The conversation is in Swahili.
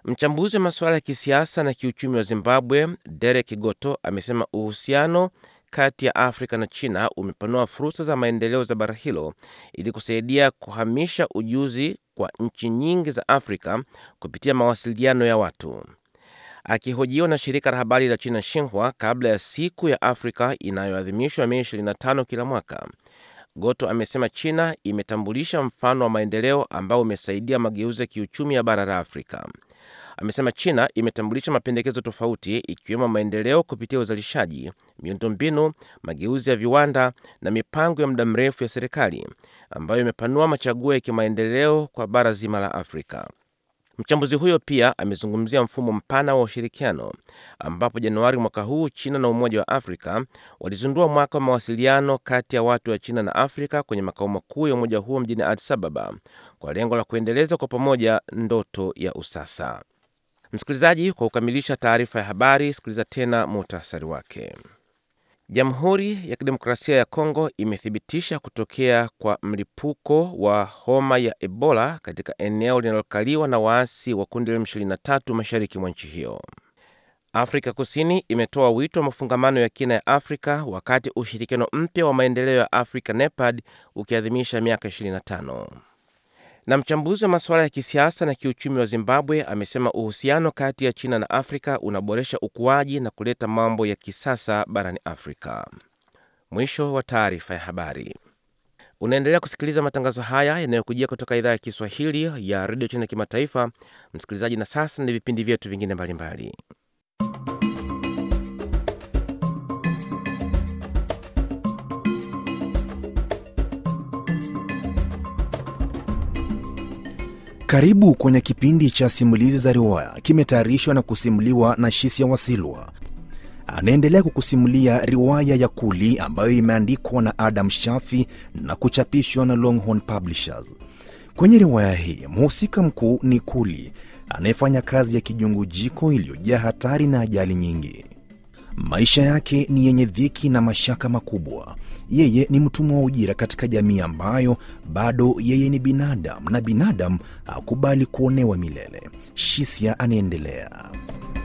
Mchambuzi wa masuala ya kisiasa na kiuchumi wa Zimbabwe, Derek Goto, amesema uhusiano kati ya Afrika na China umepanua fursa za maendeleo za bara hilo ili kusaidia kuhamisha ujuzi kwa nchi nyingi za Afrika kupitia mawasiliano ya watu. Akihojiwa na shirika la habari la China Xinhua kabla ya siku ya Afrika inayoadhimishwa Mei 25 kila mwaka, Goto amesema China imetambulisha mfano wa maendeleo ambao umesaidia mageuzi ya kiuchumi ya bara la Afrika. Amesema China imetambulisha mapendekezo tofauti ikiwemo maendeleo kupitia uzalishaji, miundombinu, mageuzi ya viwanda na mipango ya muda mrefu ya serikali ambayo imepanua machaguo ya kimaendeleo kwa bara zima la Afrika. Mchambuzi huyo pia amezungumzia mfumo mpana wa ushirikiano ambapo Januari mwaka huu China na Umoja wa Afrika walizindua mwaka wa mawasiliano kati ya watu wa China na Afrika kwenye makao makuu ya umoja huo mjini Addis Ababa kwa lengo la kuendeleza kwa pamoja ndoto ya usasa. Msikilizaji, kwa kukamilisha taarifa ya habari, sikiliza tena muhtasari wake. Jamhuri ya Kidemokrasia ya Kongo imethibitisha kutokea kwa mlipuko wa homa ya Ebola katika eneo linalokaliwa na waasi wa kundi la M23 mashariki mwa nchi hiyo. Afrika Kusini imetoa wito wa mafungamano ya kina ya Afrika wakati ushirikiano mpya wa maendeleo ya Afrika NEPAD ukiadhimisha miaka 25 na mchambuzi wa masuala ya kisiasa na kiuchumi wa Zimbabwe amesema uhusiano kati ya China na Afrika unaboresha ukuaji na kuleta mambo ya kisasa barani Afrika. Mwisho wa taarifa ya habari. Unaendelea kusikiliza matangazo haya yanayokujia kutoka idhaa ya Kiswahili ya redio China kimataifa. Msikilizaji, na sasa ni vipindi vyetu vingine mbalimbali. Karibu kwenye kipindi cha simulizi za riwaya, kimetayarishwa na kusimuliwa na Shisia Wasilwa. Anaendelea kukusimulia riwaya ya Kuli ambayo imeandikwa na Adam Shafi na kuchapishwa na Longhorn Publishers. Kwenye riwaya hii mhusika mkuu ni Kuli anayefanya kazi ya kijungujiko iliyojaa hatari na ajali nyingi. Maisha yake ni yenye dhiki na mashaka makubwa. Yeye ni mtumwa wa ujira katika jamii ambayo bado yeye ni binadamu na binadamu hakubali kuonewa milele. Shisia anaendelea.